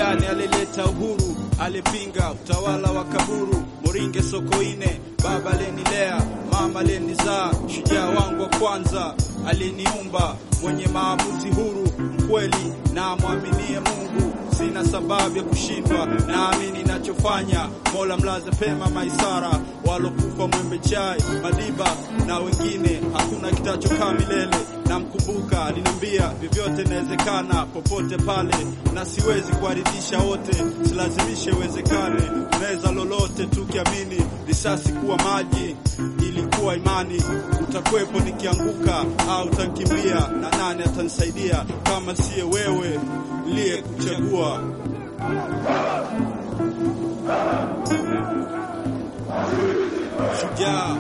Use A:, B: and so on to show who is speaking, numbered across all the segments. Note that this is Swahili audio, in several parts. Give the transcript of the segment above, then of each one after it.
A: gani alileta uhuru? Alipinga utawala wa kaburu. Moringe Sokoine, baba alenilea, mama alenizaa, shujaa wangu wa kwanza aliniumba, mwenye maamuzi huru, mkweli na mwaminie Mungu. Sina sababu ya kushindwa, naamini nachofanya. Mola mlaze pema Maisara, walokufa Mwembe Chai, Madiba na wengine, hakuna kitachokaa milele. Namkumbuka aliniambia vyovyote inawezekana popote pale, na siwezi kuwaridhisha wote, silazimishe iwezekane. Unaweza lolote tukiamini, risasi kuwa maji ilikuwa imani. Utakwepo nikianguka au utakimbia, na nani atanisaidia kama siye wewe liye kuchagua? Shujaa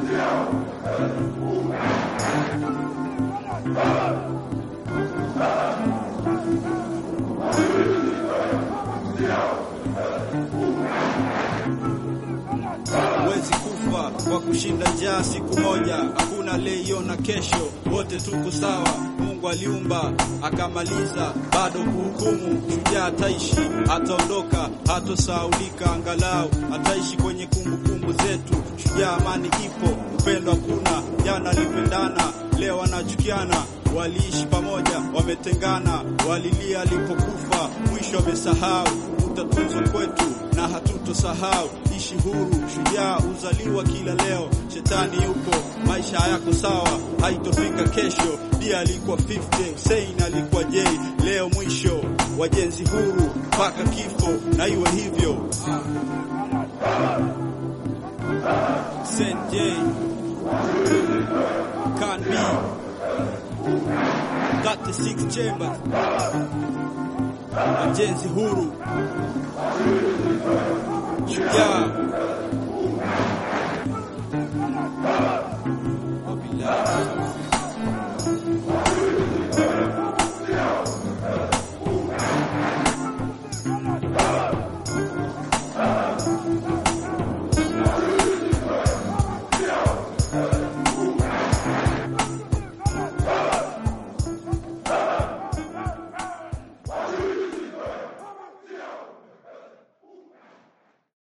A: huwezi kufa kwa kushinda njaa siku moja, hakuna aliyeiona kesho, wote tuko sawa. Mungu aliumba akamaliza, bado kuhukumu. Shujaa ataishi, ataondoka, hatosahaulika, angalau ataishi kwenye kumbukumbu zetu. Shujaa, amani ipo, upendo hakuna. Jana alipendana, leo wanachukiana waliishi pamoja, wametengana, walilia alipokufa, mwisho wamesahau. Utatunzwa kwetu na hatutosahau. Ishi huru, shujaa uzaliwa kila leo. Shetani yupo, maisha hayako sawa, haitofika kesho. Dia alikuwa 50, Hussein alikuwa J. Leo mwisho, wajenzi huru mpaka kifo, na iwe hivyo. Saint J can be 36 chambers, wajenzi huru, shujaa